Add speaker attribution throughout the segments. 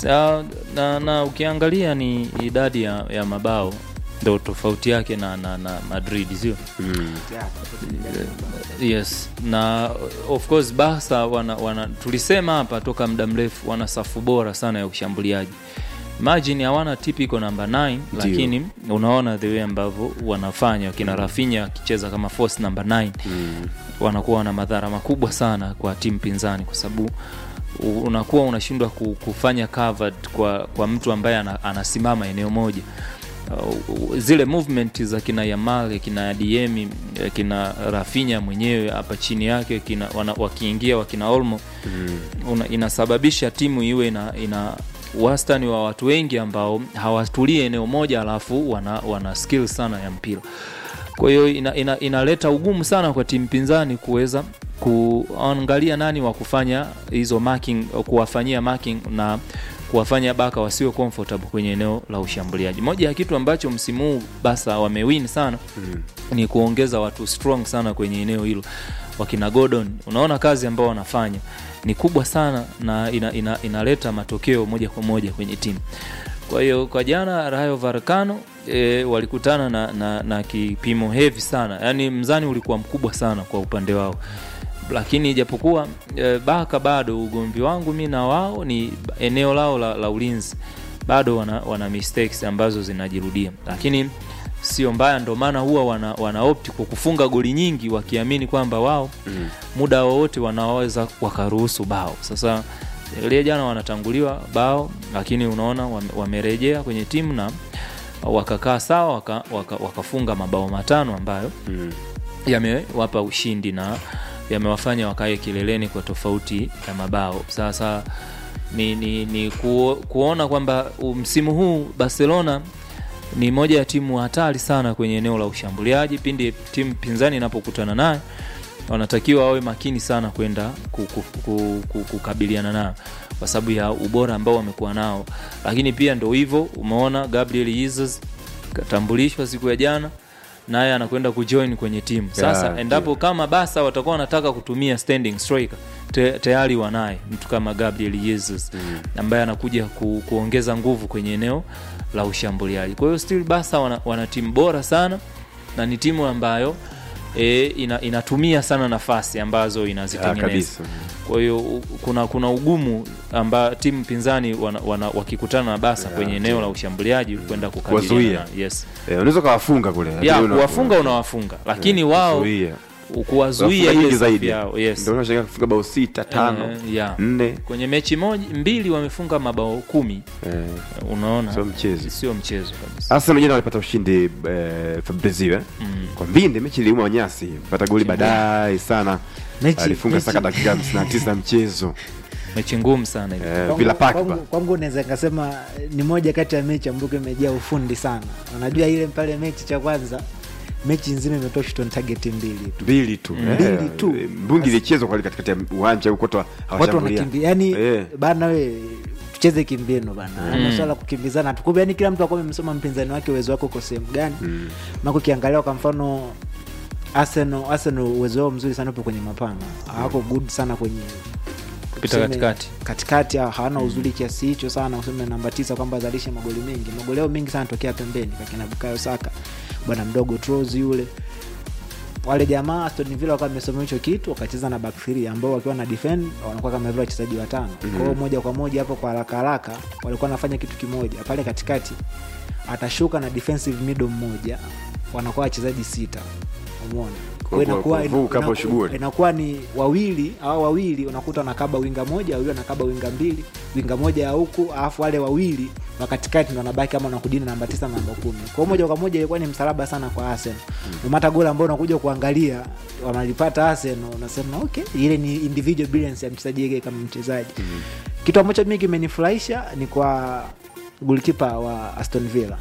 Speaker 1: Sa, na, na ukiangalia ni idadi ya, ya mabao ndo tofauti yake na, na, na Madrid sio?
Speaker 2: mm.
Speaker 1: Yes, na of course Barca wana, wana tulisema hapa toka muda mrefu wana safu bora sana ya ushambuliaji. Imagine hawana typical number 9
Speaker 2: Ndio.
Speaker 1: lakini unaona the way ambavyo wanafanya kina Rafinha akicheza kama force number 9
Speaker 2: Mm.
Speaker 1: wanakuwa na madhara makubwa sana kwa timu pinzani kwa sababu u- unakuwa unashindwa ku- kufanya covered kwa, kwa mtu ambaye ana, anasimama eneo moja Uh, zile movement za kina Yamal kina Diemi kina Rafinha mwenyewe hapa chini yake kina, wana, wakiingia wakina Olmo
Speaker 2: Mm.
Speaker 1: una, inasababisha timu iwe ina, ina wastani wa watu wengi ambao hawatulie eneo moja alafu wana, wana skill sana ya mpira kwa hiyo ina, ina, inaleta ugumu sana kwa timu pinzani kuweza kuangalia nani wa kufanya hizo marking kuwafanyia marking na kuwafanya baka wasiwe comfortable kwenye eneo la ushambuliaji moja ya kitu ambacho msimu huu basa wamewin sana
Speaker 2: Mm.
Speaker 1: ni kuongeza watu strong sana kwenye eneo hilo wakina Gordon unaona kazi ambao wanafanya ni kubwa sana na ina, ina, inaleta matokeo moja kwa moja kwenye timu kwa hiyo kwa jana Rayo Vallecano e, walikutana na, na, na kipimo hevi sana yaani mzani ulikuwa mkubwa sana kwa upande wao lakini ijapokuwa e, Baka bado ugomvi wangu mi na wao ni eneo lao la, la ulinzi bado wana, wana mistakes ambazo zinajirudia lakini sio mbaya ndo maana huwa wana, wana opt kwa kufunga goli nyingi wakiamini kwamba wao
Speaker 2: Mm.
Speaker 1: muda wowote wanaweza wakaruhusu bao sasa ile jana wanatanguliwa bao lakini unaona wame- wamerejea kwenye timu na wakakaa sawa waka, waka, wakafunga mabao matano ambayo
Speaker 2: Mm.
Speaker 1: yamewapa ushindi na yamewafanya wakae kileleni kwa tofauti ya mabao sasa ni, ni, ni ku, kuona kwamba u- msimu huu barcelona ni moja ya timu hatari sana kwenye eneo la ushambuliaji pindi timu pinzani inapokutana naye wanatakiwa wawe makini sana kwenda ku- ku- ku- ku- kukabiliana nao kwa sababu ya ubora ambao wamekuwa nao lakini pia ndo hivyo umeona gabriel jesus katambulishwa siku ya jana naye anakwenda kujoin kwenye timu sasa
Speaker 2: Yeah,
Speaker 1: endapo
Speaker 2: yeah.
Speaker 1: kama basa watakuwa wanataka kutumia standing striker te, tayari wanaye mtu kama gabriel jesus
Speaker 2: Mm.
Speaker 1: ambaye anakuja ku, kuongeza nguvu kwenye eneo la ushambuliaji kwa hiyo still basa wana, wana timu bora sana na ni timu ambayo e, ina, inatumia sana nafasi ambazo
Speaker 2: Ah,
Speaker 1: inazitengeneza
Speaker 2: kabisa
Speaker 1: kwa hiyo u- kuna kuna ugumu amba timu pinzani wana, wana, wakikutana na basa
Speaker 2: Yeah,
Speaker 1: kwenye eneo
Speaker 2: ndio.
Speaker 1: la ushambuliaji kwenda
Speaker 2: Kuwazuia.
Speaker 1: kukabiliana na- yes.
Speaker 2: Eh, unaweza ukawafunga kule
Speaker 1: ya
Speaker 2: lakini una-
Speaker 1: kuwafunga unawafunga lakini wao
Speaker 2: kuzuia.
Speaker 1: kuwazuia
Speaker 2: Wafunga
Speaker 1: ile
Speaker 2: nyingi
Speaker 1: safu
Speaker 2: zaidi
Speaker 1: yao yes.
Speaker 2: ndio unashangaa kufunga bao sita tano
Speaker 1: Eh, yeah.
Speaker 2: nne
Speaker 1: kwenye mechi moja mbili wamefunga mabao kumi
Speaker 2: eh,
Speaker 1: unaona
Speaker 2: sio mchezo
Speaker 1: sio mchezo kabisa
Speaker 2: Arsenal jana walipata ushindi eh, Fabrizio eh?
Speaker 1: mm.
Speaker 2: kwa mbinde mechi iliuma nyasi pata goli baadaye sana
Speaker 3: Mechi-
Speaker 2: alifunga
Speaker 3: mechi-
Speaker 2: saka dakika 59 ya mchezo
Speaker 1: mechi ngumu sana ile
Speaker 2: eh,
Speaker 3: Kwangu-
Speaker 2: Villa Park
Speaker 3: kwangu-
Speaker 2: pa.
Speaker 3: kwangu naweza nikasema eh, ni moja kati ya mechi ambayo imejaa ufundi sana unajua ile pale mechi cha kwanza mechi nzima imetoa shot on target mbili tu
Speaker 2: mbili tu
Speaker 1: Mm.
Speaker 2: eh,
Speaker 3: Mbili tu.
Speaker 2: eh, mbungi ilichezwa kwa katikati ya uwanja huko watu
Speaker 3: watu
Speaker 2: hawashambulia
Speaker 3: wanakimbia yani
Speaker 2: Eh.
Speaker 3: bana we tucheze kimbinu bana
Speaker 1: Mm.
Speaker 3: mm. swala la kukimbizana tukumbe yani kila mtu akuwa amemsoma mpinzani wake uwezo wake uko sehemu gani
Speaker 2: Mm.
Speaker 3: mako ukiangalia kwa mfano Arsenal Arsenal uwezo wao mzuri sana upo kwenye mapana hawako good sana kwenye
Speaker 1: kupita
Speaker 3: tuseme,
Speaker 1: katikati
Speaker 3: katikati ha- hawana uzuri kiasi hicho sana useme namba tisa kwamba azalishe magoli mengi magoli yao mengi sana tokea pembeni kakina bukayo saka bwana mdogo Troz yule wale jamaa Aston Villa wakawa wamesoma hicho kitu wakacheza na back three ambao wakiwa na defend wanakuwa kama vile wachezaji watano mm kwa hiyo moja kwa moja hapo kwa haraka haraka walikuwa wanafanya kitu kimoja pale katikati atashuka na defensive middle mmoja wanakuwa wachezaji sita umeona Kwa hiyo
Speaker 2: Kwa-
Speaker 3: inakuwa-
Speaker 2: kuvuka hapo
Speaker 3: inaku-
Speaker 2: shughuli.
Speaker 3: inakuwa ni wawili au wawili unakuta wanakaba winga moja wawili wanakaba winga mbili winga moja ya huku alafu wale wawili wa katikati ndo wanabaki kama nakudini namba tisa na namba kumi kwao moja kwa moja ilikuwa ni msalaba sana kwa Arsenal umata goli ambao unakuja kuangalia wanalipata Arsenal unasema okay ile ni individual brilliance ya mchezaji yake kama mchezaji kitu ambacho mimi kimenifurahisha ni kwa goalkeeper wa Aston Villa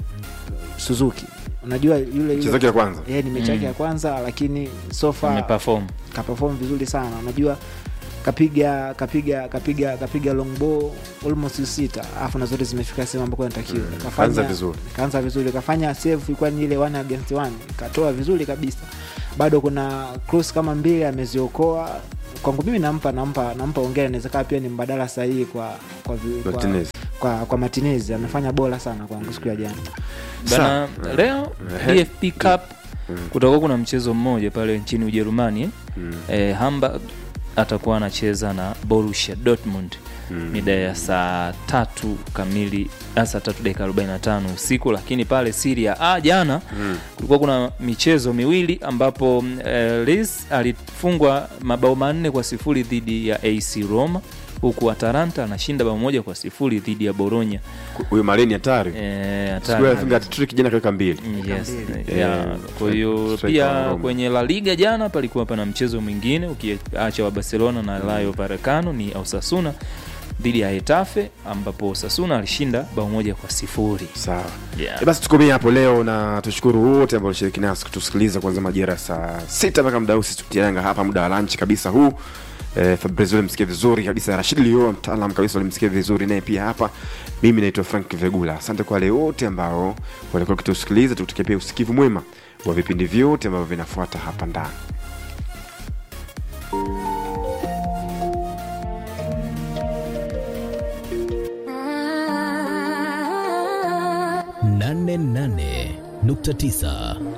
Speaker 3: Suzuki unajua yule
Speaker 2: mchezo wake wa kwanza
Speaker 3: yeye ni mechi yake
Speaker 1: Mm.
Speaker 3: ya kwanza lakini sofa
Speaker 1: ameperform
Speaker 3: kaperform vizuri sana unajua kapiga kapiga kapiga kapiga long ball almost sita alafu na zote zimefika sehemu ambako inatakiwa
Speaker 2: Mm,
Speaker 3: Kafanya-
Speaker 2: kaanza vizuri.
Speaker 3: kaanza vizuri kafanya save ilikuwa ni ile one against one katoa vizuri kabisa bado kuna cross kama mbili ameziokoa kwangu mimi nampa nampa nampa ongera inawezekana pia ni mbadala sahihi kwa kwa, vi- kwa,
Speaker 2: Martinez.
Speaker 3: kwa, kwa Martinez amefanya bora sana kwangu siku ya jana
Speaker 1: bana
Speaker 2: Sa-
Speaker 1: leo
Speaker 2: Ehe.
Speaker 1: dfp cup kutakuwa kuna mchezo mmoja pale nchini ujerumani eh? eh, hamburg atakuwa anacheza na borussia dortmund mida ya saa tatu kamili ah, saa tatu dakika 45 usiku lakini pale siria a jana kulikuwa kuna michezo miwili ambapo mm, eh, lis alifungwa mabao manne kwa sifuri dhidi ya ac roma huku atalanta anashinda bao moja kwa sifuri dhidi ya boronya
Speaker 2: huyo maleni hatari
Speaker 1: eh,
Speaker 2: siku
Speaker 1: hatari.
Speaker 2: alifunga trick jana kaweka mbili
Speaker 1: Mm, yes.
Speaker 3: mbili.
Speaker 1: Yeah.
Speaker 2: Eh,
Speaker 1: kwa hiyo
Speaker 2: striker
Speaker 1: pia
Speaker 2: wa Roma.
Speaker 1: kwenye la liga jana palikuwa pana mchezo mwingine ukiacha wa barcelona na rayo varekano ni osasuna dhidi ya hetafe ambapo osasuna alishinda bao moja kwa sifuri
Speaker 2: sawa
Speaker 1: Yeah.
Speaker 2: E basi tukomee hapo leo na tushukuru wote ambao walishiriki nasi kutusikiliza kuanzia majira ya saa sita mpaka muda huu sisi tutianga hapa muda wa lunch kabisa huu Eh, Fabrizio ulimsikia vizuri kabisa Rashid Lio mtaalam kabisa ulimsikia vizuri naye pia hapa mimi naitwa Frank Vegula asante kwa wale wote ambao walikuwa wakitusikiliza tukutakia pia usikivu mwema wa vipindi vyote ambavyo vinafuata hapa ndani
Speaker 4: nane nane nukta tisa